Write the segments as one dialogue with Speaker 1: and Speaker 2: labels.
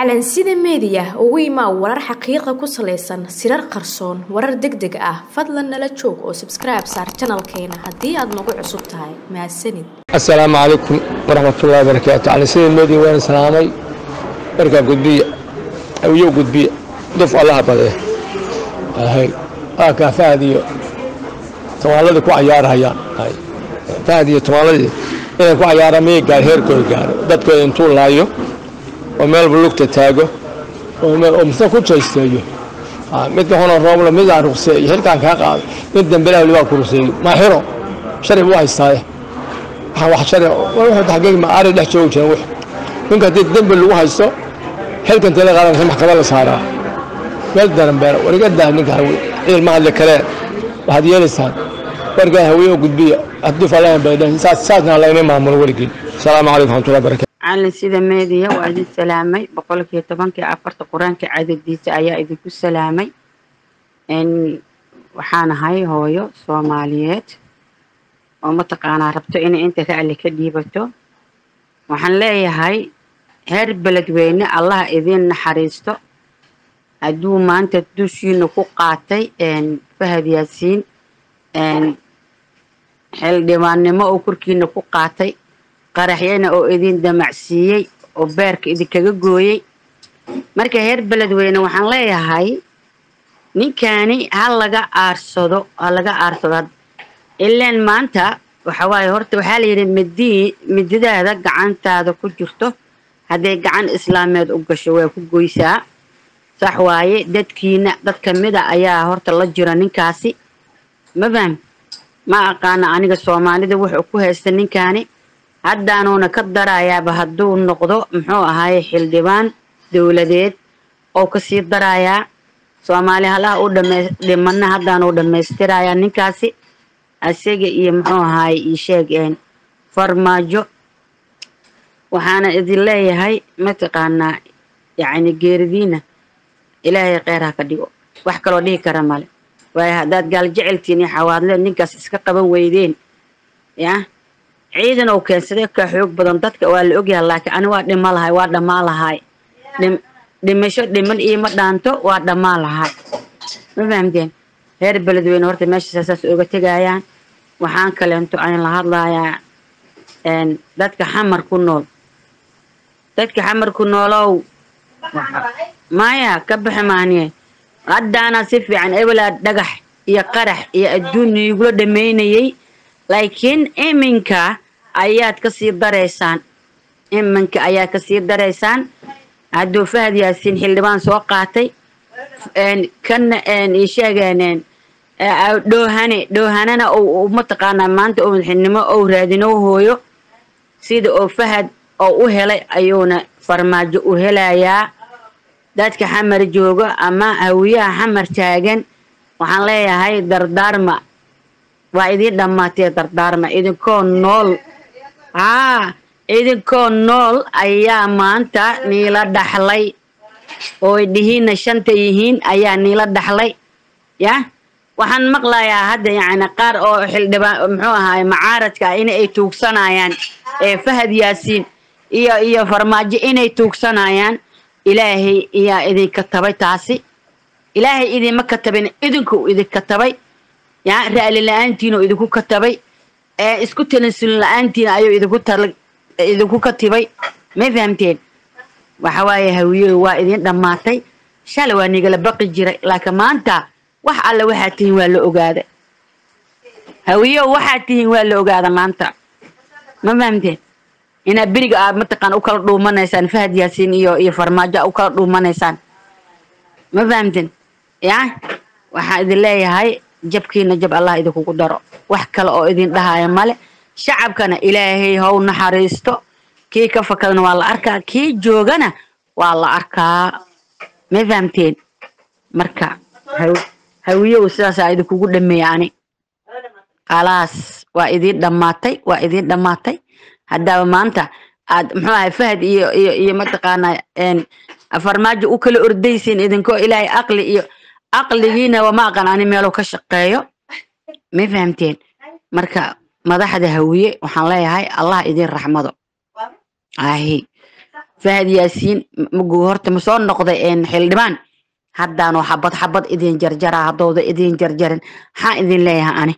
Speaker 1: calansida meediya ugu imaa warar xaqiiqa ku salaysan sirar qarsoon warar deg deg ah fadlan nala joog oo sabskribe saar janalkeena haddii aad nagu cusub tahay mahadsanid
Speaker 2: asalaamu calaykum waraxmatullahi wabarakaatu calansida meediya waan salaamay markaa gudbiya awiyo gudbiya duf allaha badee hay aakaa fahad iyo tumaaladii ku cayaarhayaan fahad iyo tumaaladii inay ku cayaaraan miyay gaar heerkooda gaaro dadkooda intuu laayo oo meelba lugta taago oo misna ku jaysteeyo midka hona roobla midaan ruqseeyo xilkaan kaa qaado mid dambelaha libaa ku ruqseeyo maa xiro sharci buu haystaaye waxaan wax sharci wuxuu taxqiiq ma aari dhex joogi jiran wux ninka haddii dembi lagu haysto xilkan tala qaadanaysa maxkamad la saaraa meel daranbeera war iga daa ninka hawe ciil ma hadli karee waxaad yeelaysaan wargaan hawiye oo gudbiya haddii falahan baydhan saasna layma maamulo weligiin asalaamu calaykum raxmatullahi barakatu
Speaker 3: calin sida meediya waa idin salaamay boqolkiiyo tobankii afarta qur-aanka cadadiisa ayaa idinku salaamay waxaan ahay hooyo soomaaliyeed oo mataqaanaa rabto inay inta racli ka dhiibato waxaan leeyahay heer beledweyne allaha idiin naxariisto hadduu maanta dushiina ku qaatay fahad yaasiin xildhibaannimo oo korkiina ku qaatay qaraxyana oo idin damacsiiyey oo beerka idinkaga gooyey marka heer beledweyne waxaan leeyahay ninkani ha laga aarsado ha laga aarsado ilaan maanta waxa waaye horta waxaa la yidhi midii mididaada gacantaada ku jirto hadday gacan islaameed u gasho waa ku goysaa sax waaye dadkiina dad kamida ayaa horta la jira ninkaasi ma faham ma aqaana aniga soomaalida wuxuu ku haysta ninkaani haddaanuuna ka darayaaba hadduu noqdo muxuu ahaaye xildhibaan dowladeed oo kasii darayaa soomaali halaha u dhimana haddaanuu dhammaystirayaa ninkaasi isaga iyo muxuu ahaaye ii sheeg farmaajo waxaana idin leeyahay mataqaanaa yacni geeridiina ilaahay kheyr ha ka dhigo wax kaloo dhihi kara male waayo haddaad gaal jeceltiin iyo xawaadleed ninkaas iska qaban weydeen yah ciidan oo keensaday ka xoog badan dadka waa la ogyahay laakiin ani waa dhima lahay waa dhammaa lahay dhimasho dhiman iima dhaanto waa dhammaa lahay ma fahamteen reer beledweyne horta meeshaas saas oga tegayaan waxaan kaleento aan la hadlayaa dadka xamar ku nool dadka xamar ku noolow maya ka baxi maaniye haddaana si fiican ebelaa dhagax iyo qarax iyo adduun igula dhammaynayay laakiin iminka ayaad kasii daraysaan iminka ayaad kasii daraysaan hadduu fahad yaasiin xildhibaan soo qaatay kana isheegeen dhoohane dhoohanana mataqaanaa maanta oo madaxnimo ou raadinoo hooyo sida oo fahad oo u helay ayuuna farmaajo u helayaa dadka xamar joogo ama hawiyaha xamar taagan waxaan leeyahay dardaarma waa idiin dhammaatee dardaarma idinkoo nool haa idinkoo nool ayaa maanta niila dhaxlay ooy dhihiinna shanta yihiin ayaa niila dhaxlay yah waxaan maqlayaa hadda yacni qaar oo xildhibaan muxuu ahaay macaaradka ah inay tuugsanayaan ee fahad yaasiin iyo iyo farmaajo inay tuugsanayaan ilaahay iyaa idinka tabay taasi ilaahay idinma katabin idinkuu idinka tabay ya ra'li la-aantiinoo idinku katabay ee isku talansulin la-aantiina ayuu idinku tal idinku katibay may fahamteen waxa waaye hawiyow waa idin dhammaatay shalay waa nigala baqi jiray laakiin maanta wax alle waxaad tihiin waa la ogaada hawiyow waxaad tihiin waa la ogaada maanta ma fahamteen inaad beriga aad mataqaan u kala dhuumanaysaan fahad yaasiin iyo iyo farmaajo a u kala dhuumanaysaan ma fahamteen ya waxaan idin leeyahay jabkiina jab allah idinkugu daro wax kale oo idin dhahaya male shacabkana ilaahay how naxariisto kii ka fakadana waa la arkaa kii joogana waa la arkaa ma fahamteen marka hawiyow sidaasaa idinkugu dhameeya ani khalaas waa idiin dhammaatay waa idiin dhammaatay haddaaba maanta aad muxuu ahay fahad iyo iyo iyo mataqaanaa farmaajo u kala ordaysiin idinkoo ilaahay aqli iyo aqligiina wama aqan ani meeluu ka shaqeeyo ma fahamteen marka madaxda hawiye waxaan leeyahay allah idin raxmado ahi fahad yaasiin maguu horta ma soo noqday xildhibaan haddaanoo xabad xabad idin jarjaraa haddooda idin jarjarin maxaa idin leeyahay ani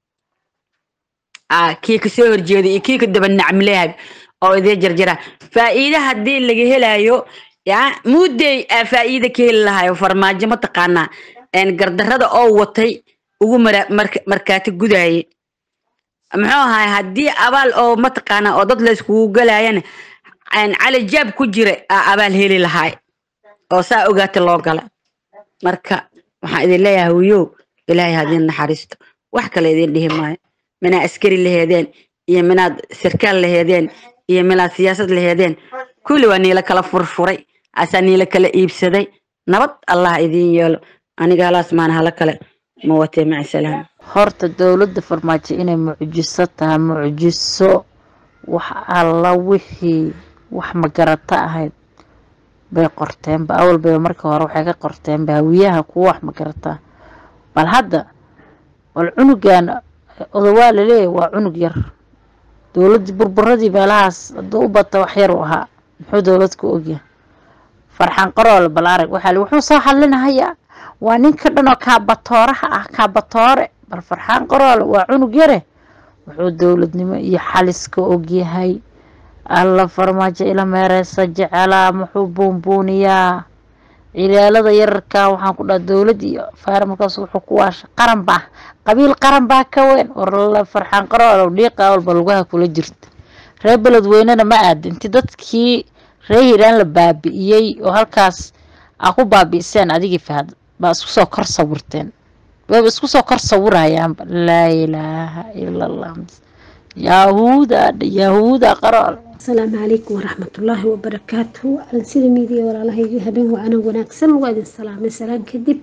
Speaker 3: kii ka soo horjeeda iyo kii ka daba nacmilehay oo idin jarjaraa faa'iide haddii laga helayo ya muudey aa faa'iide ka heli lahayo farmaajo mataqaanaa gardarrada oo watay ugu markaati gudaye muxuu ahay haddii abaal oo mataqaanaa oo dad layskugu galayana cali jaab ku jira aa abaal heli lahaay oo saa ogaata loo gala marka waxaan idin leeyahay wiyow ilaahay hadin naxariisto wax kale idin dhihi maayo minaad askari laheedeen iyo minaad sarkaal laheedeen iyo minaad siyaasad laheedeen kulli waa niila kala furfuray asaa niila kala iibsaday nabad allah idin yeelo aniga halaas maan hala kale ma watee maca salaam
Speaker 4: horta dowladda farmaajo inay mucjiso tahay mucjiso wax alla wixii wax magarata ahayd bay qorteenba awal bayba markii hore waxay ka qorteenba hawiyaha kuwa wax magarataa bal hadda bal cunugan odawaa laleeyahy waa cunug yar dowladdii burburadii meelahaas hadduu u bata wax yar u ahaa muxuu dowlad ku ogyahay farxan qaroole bal arag waxaa wuxuu soo hadlinahayaa waa ninka dhan oo kaabatooraha ah kaabatoore bal farxaan qaroole waa cunug yare wuxuu dowladnimo iyo xaliska ogyahay alla farmaajo ila meereysa jecelaa muxuu buunbuuniyaa cilaalada yararkaa waxaan ku dhaha dowlad iyo faar markaas wuxuu ku waasha qaran baa qabiil qaran baa ka weyn warla farxaan qaroolow dhiiqa walba lugaha kula jirta reer beledweynena ma aada inti dadkii reer hiiraan la baabi'iyey oo halkaas aa ku baabi'iseen adigii fahad baa isku soo kor sawirteen wayba isku soo kor sawirayaanba laa ilaaha ila allah yahuuda yahuuda qarool
Speaker 5: asalaamu calaykum waraxmatullaahi wabarakaatuhu aan sida miidiya walaalahayga habeen waana wanaagsan waa idin salaamay salaan kadib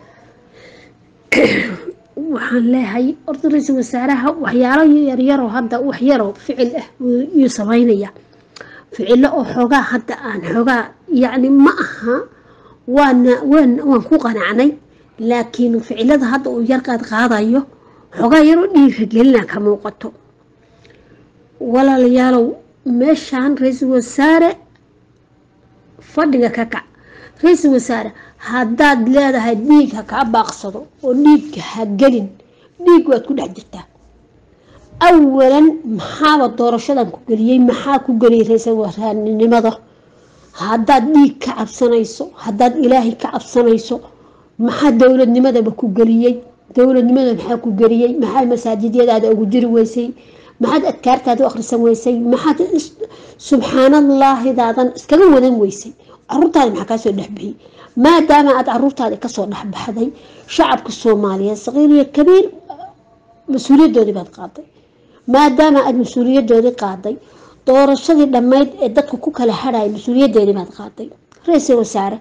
Speaker 5: waxaan leehay horta ra-iisul wasaaraha waxyaalo yaryaroo hadda waxyaroo ficil ah yuu sameynaya ficilo oo xoogaa hadda aan xoogaa yacni ma aha waana waan waan ku qanacnay laakiin ficilada hadda uu yarqaad qaadayo xoogaa yaroo dhiiragelina ka muuqato walaalayaalow meeshaan ra-iisul wasaare fadhiga ka kac ra-iisul wasaare haddaad leedahay dhiig ha kaa baaqsado oo dhiigka ha gelin dhiig waad ku dhex jirtaa awalan maxaaba doorashadan ku geliyey maxaa ku geliyay ra-iisul wasaarenimada haddaad dhiig ka cabsanayso haddaad ilaahay ka cabsanayso maxaa dowladnimadaba ku geliyey dowladnimada maxaa ku geliyey maxaa masaajidyadaada ugu jiri weysay maxaad adkaartaada u akhrisan weysay maxaad subxaanallaahdaadan iskaga wadan weysay caruurtaada maxaa kaasoo dhexbixiyey maadaama aad caruurtaada kasoo dhexbaxday shacabka soomaaliyeed saqiir iyo kabiir mas-uuliyadoodii baad qaaday maadaama aada mas-uuliyadoodii qaaday doorashadii dhammayd ee dadku ku kala hadhaya mas-uuliyadeedii baad qaaday ra-iisul wasaare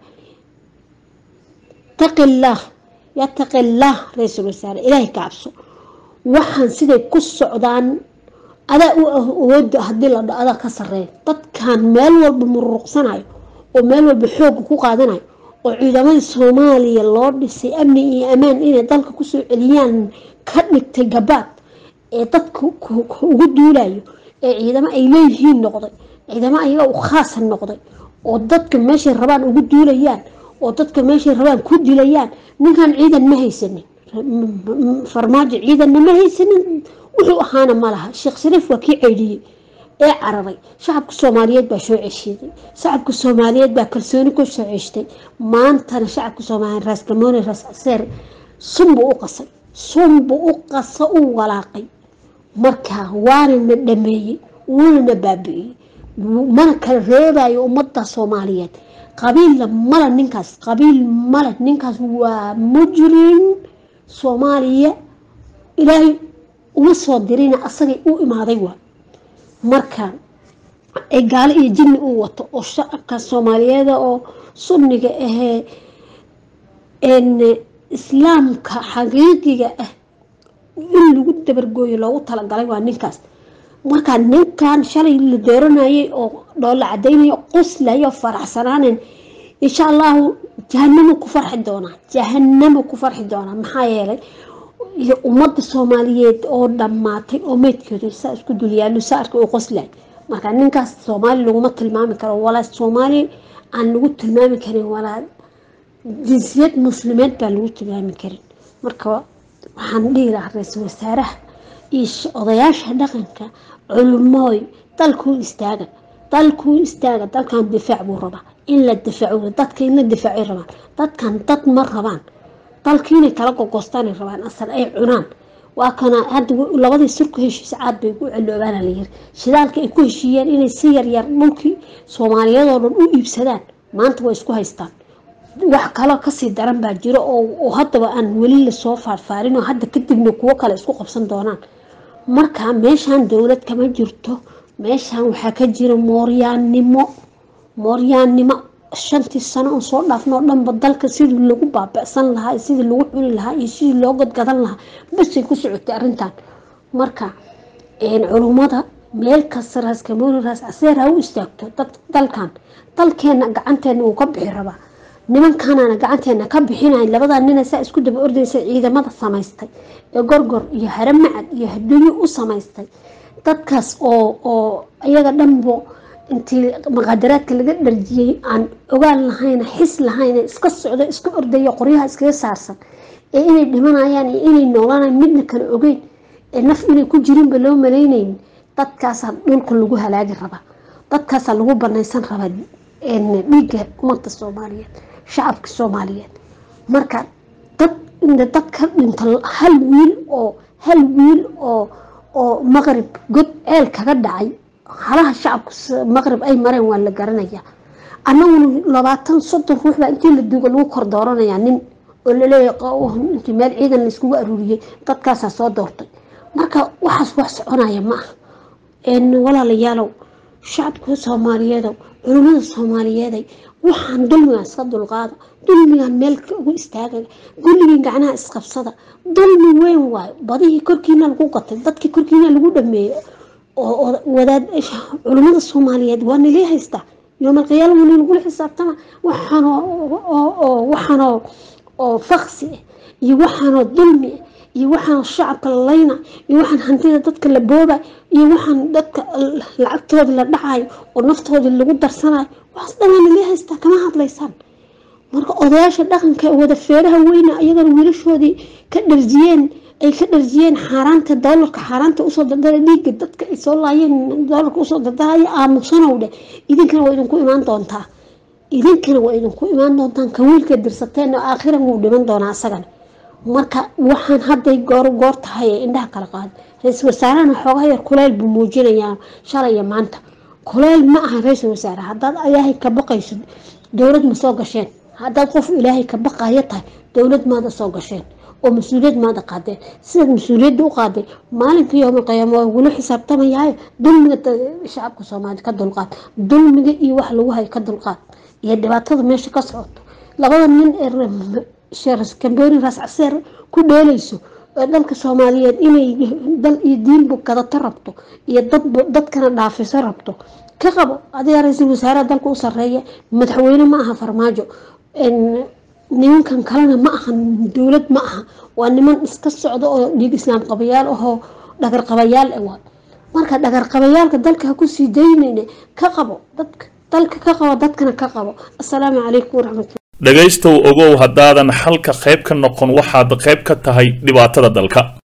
Speaker 5: taqillaah yataqillaah ra-iisul wasaare ilaahay ka cabso waxaan siday ku socdaan adaa u awooda haddii la dho adaa ka sareeya dadkan meel walba mururuqsanayo oo meel walba xooga ku qaadanayo oo ciidamadii soomaaliya loo dhisay amni iyo ammaan inay dalka kusoo celiyaan ka dhigtay gabaad ee dadka ugu duulayo ee ciidamo ay leeyihiin noqday ciidamo ayaga u khaasa noqday oo dadka meeshay rabaan ugu duulayaan oo dadka meeshay rabaan ku dilayaan ninkan ciidan ma haysanin farmaajo ciidanna ma haysanin wuxuu ahaana ma laha sheekh shariif waa kii ceydhiyey ee cararay shacabka soomaaliyeed baa soo ceshiiday shacabka soomaaliyeed baa kalsooni ku soo ceshtay maantana shacabka soomaaliyeed raas gamoone raas caseer sunbuu u qasay sunbuu u qasa u walaaqay marka waana na dhameeyey wuuna na baabi'iyey mana kala reebayo ummadda soomaaliyeed qabiilla male ninkaas qabiil male ninkaas waa mujrim soomaaliya ilaahay uma soo dirina asagay u imaaday waa marka ee gaalo iyo jinni uu wato oo shacabka soomaaliyeeda oo sunniga ahee islaamka xaqiiqiga ah in lagu dabargooyo loogu talagalay waa ninkaas markaa ninkan shalay la dooranayay oo dhoolla cadaynaya qoslayo faraxsanaanen insha allahu jahanamo ku farxi doonaa jahanamo ku farxi doonaa maxaa yeelay iyo ummadda soomaaliyeed oo dhammaatay oo meydkooda saa isku dulyaallo saa arka uu qoslay marka ninkaas soomaali laguma tilmaami karo walaa soomaali aan lagu tilmaami karin walaa jinsiyad muslimeed baa lagu tilmaami karin marka waxaan dhihi lahaa ra-iisul wasaaraha iyo sh- odayaasha dhaqanka culumooy dalkuu istaaga dalkuu istaaga dalkan difaac buu rabaa in la difaaco dadka in la difaacay rabaan dadkan dad ma rabaan dalka inay kala gogostaanay rabaan asal ay cunaan waa kana hadda w- labadii sirku heshiis caad bay ku celoobaana la yiri shidaalka ay ku heshiiyeen inay si yaryar dhulkii soomaaliyeed oo dhan u iibsadaan maanta way isku haystaan wax kaloo kasii daran baa jiro oo oo haddaba aan weli lasoo faarfaarin oo hadda kadibna kuwo kale isku qabsan doonaan marka meeshaan dowlad kama jirto meeshaan waxaa ka jira mooryaannimo mooryaannimo shantii sano oo soo dhaafno oo dhanba dalka sidii lagu baaba'san lahaa iyo sidii lagu cuni lahaa iyo sidii loo gadgadan lahaa basay ku socotay arrintan marka een, culummada meel kasta raas kamooni raas caseer ha u istaagto dad dalkan dalkeena gacanteena uu ka bixi rabaa nimankanana gacanteena ka bixinay labadaa nina saa isku daba ordaysa ciidamada samaystay ee gorgor iyo haramacad iyo hadunyo u samaystay dadkaas oo oo iyaga dhanbo intii maqaadaraadka laga dharjiyey aan ogaan lahayn xis lahayn iska socdo iska ordaya qoryaha iskaga saarsan ee inay dhimanayaan iyo inay noolanayaan midna kale ogeyn ee naf inay ku jirinba loo malaynayn dadkaasaa dhulka lagu halaagi rabaa dadkaasaa lagu banaysan rabaa een, dhiigga ummadda soomaaliyeed shacabka soomaaliyeed marka dad inta dad ka dhinta hal wiil oo hal wiil oo oo maqrib god ceel kaga dhacay halaha shacabka s- maqrib ay mareen waa la garanayaa annaguna labaatan soddon ruux baa intii la duuga lagu kor dooranayaa nin oo laleeyahay qa- intii meel ciidan laiskugu aruuriyey dadkaasaa soo doortay marka waxaas wax soconaya ma aha een walaalayaalow shacabka soomaaliyeedow culimmada soomaaliyeeday waxaan dulmigan iska dulqaada dulmigan meel ugu istaaga gulligii gacnaha isqabsada dulmi weyn waayo badihii korkiina lagu gatay dadkii korkiina lagu dhameeyey oo oo wadaad culimmada soomaaliyeed waa nilii haystaa yoomal qiyaama waa nagula xisaabtama waxaanoo oo- oo waxaanoo oo faksi ah iyo waxaanoo dulmi ah iyo waxaan shacabka la layna iyo waxaan hantida dadka la booba iyo waxaan dadka l- lacagtoodii la dhacayo oo naftoodii lagu darsanayo waxaas dhanaa nilii haystaa kama hadlaysaan marka odayaasha dhaqanka ee wada feeraha weyna iyagana wiilashoodii ka dharjiyeen ay ka dharjiyeen xaaraanta doolarka xaaraanta usoo dardara dhiigga dadka ay soo laayeen doolarka usoo dardaraya aamusanow dheh idinkana waa idinku imaan doontaa idinkana waa idinku imaan doontaan ka wiilka dirsateen oo aakhiran wuu dhiman doonaa isagana marka waxaan hadday goor goor tahay ee indhaha kala qaada ra-iisul wasaarahana xoogaa yar kuleyl buu muujinayaa shalay iyo maanta kuleyl ma aha ra-iisul wasaare haddaad ilaahay ka baqayso dowlad ma soo gasheen haddaad qof ilaahay ka baqayo tahay dowlad maada soo gasheen oo mas-uuliyad maada qaadeen sidaad mas-uuliyadda u qaaday maalinka yoomal qiyaama waa gula xisaabtamayaayo dulmiga da- shacabka soomaaliya ka dulqaad dulmiga iyo wax lagu hayo ka dulqaad iyo dhibaatada meesha ka socoto labada nin ee re- sheeras kambeeni raas caseer ku dheelayso ee dalka soomaaliyeed inay dal iyo diinba gadato rabto iyo dadba dadkana dhaafiso rabto ka qabo adiga ra-iisul wasaaraha dalka u sareeya madaxweyne ma aha farmaajo een, nimankan kalena ma aha dowlad ma aha waa niman iska socdo oo dhiig islaam qabayaal ahoo dhagar qabayaal ah waay marka dhagar qabayaalka dalka ha kusii daynayne ka qabo dadka dalka ka qabo dadkana ka qabo asalaamu calaykum waraxmatulla
Speaker 6: dhegaystow ogow haddaadan xalka qayb ka noqon waxaad qayb ka tahay dhibaatada dalka